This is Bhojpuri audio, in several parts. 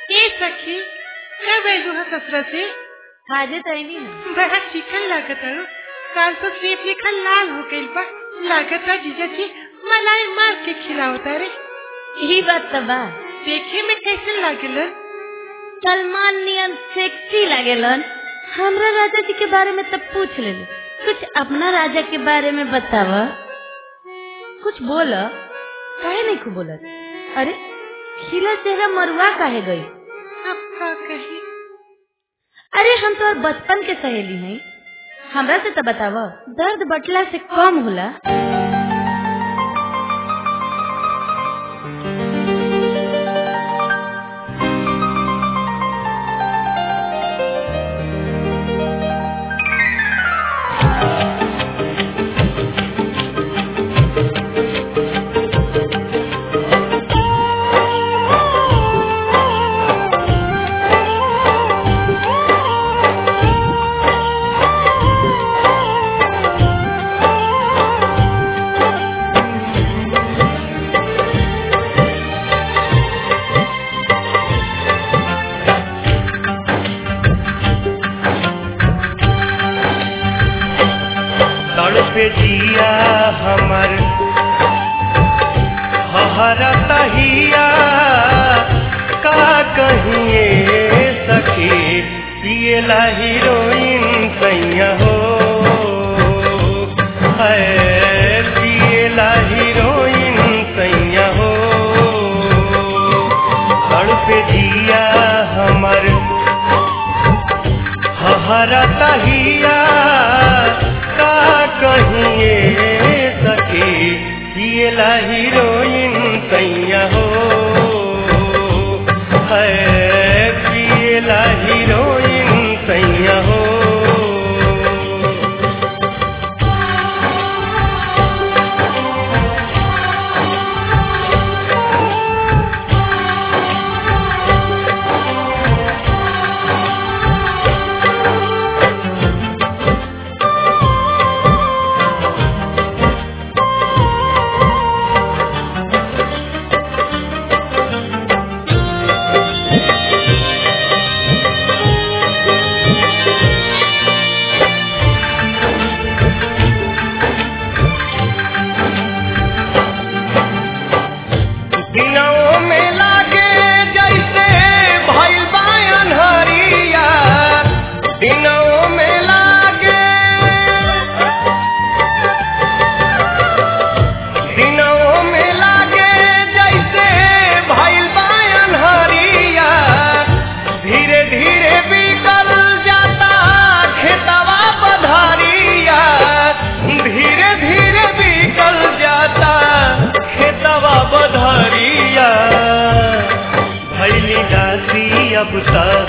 ए सखी कब आयलू है ससुरा से हाजे तैनी है बड़ा चिकन लागत है काल तो सेब लेखा लाल हो गइल बा लागत है जीजा जी मलाई मार के खिलावता रे यही बात तो बा देखे में कैसे लागल सलमान नियन सेक्सी लागेलन हमरा राजा जी के बारे में तब पूछ ले कुछ अपना राजा के बारे में बताव कुछ बोल काहे नहीं खूब बोलत अरे खिला चेहरा मरुआ काहे गई अब का कही अरे हम तो और बचपन के सहेली हैं हमरा से तो बताव दर्द बटला से कम होला तड़पे जिया हमर हहरा तहिया का कहिए सखी पियला हीरोइन कैया हो है पियला हीरोइन कैया हो तड़पे जिया हमर हहरा तहिया का कहिए सखी पियला हीरोइन कैया हो है पियला हीरोइन कैया हो दिनों में लागे जैसे भइल बा अन्हरिया दिनों में लागे दिनों में लागे जैसे भइल बा अन्हरिया धीरे धीरे बिकल जाता खेतवा पधारिया धीरे धीरे बिकल जाता खेतवा बधारिया भैली दासी अब तक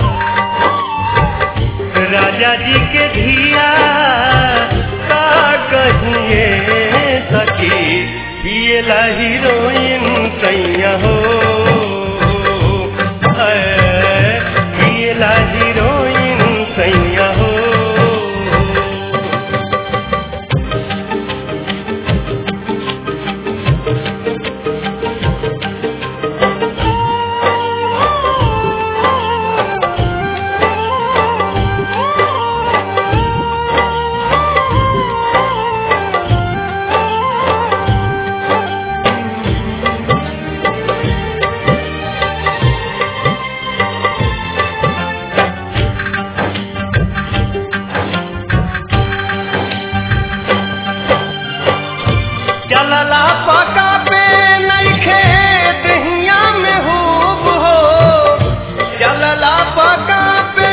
राजा जी के धिया का कहिए सखी पियला हीरोइन कैया हो है, पियला हीरोइन कैया हो चलला पका पे नइखे दहिया में खूब हो चलला पका पे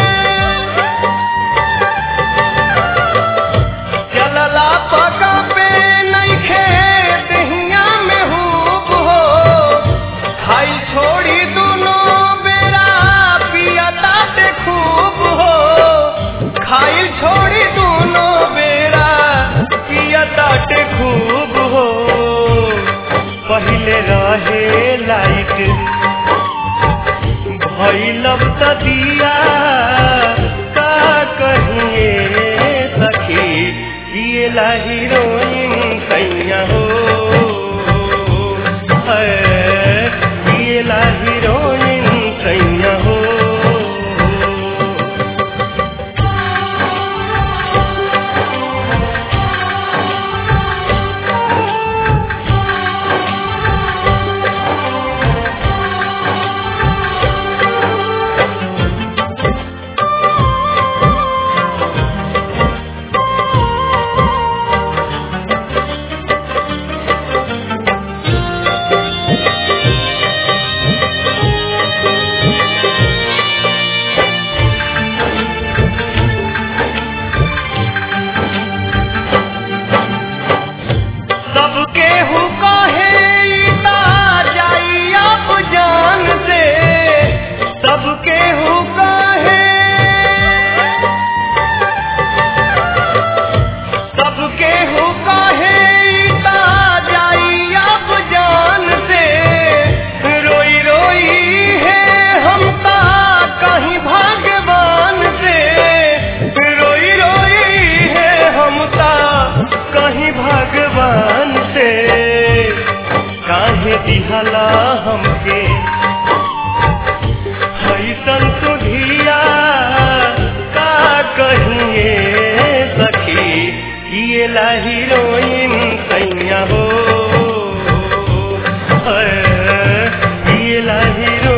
चलला पका पे नइखे दहिया में खूब हो खाई छोड़ी दुनो बेरा पियता ते खूब हो खाई छोड़ी दुनो बेरा पियता ते खूब हो पहले रहे लाइट भैलब त दिया का कहिए सखी पियला हीरोइन कैया हो है, पियला हीरोइन कैया हीरो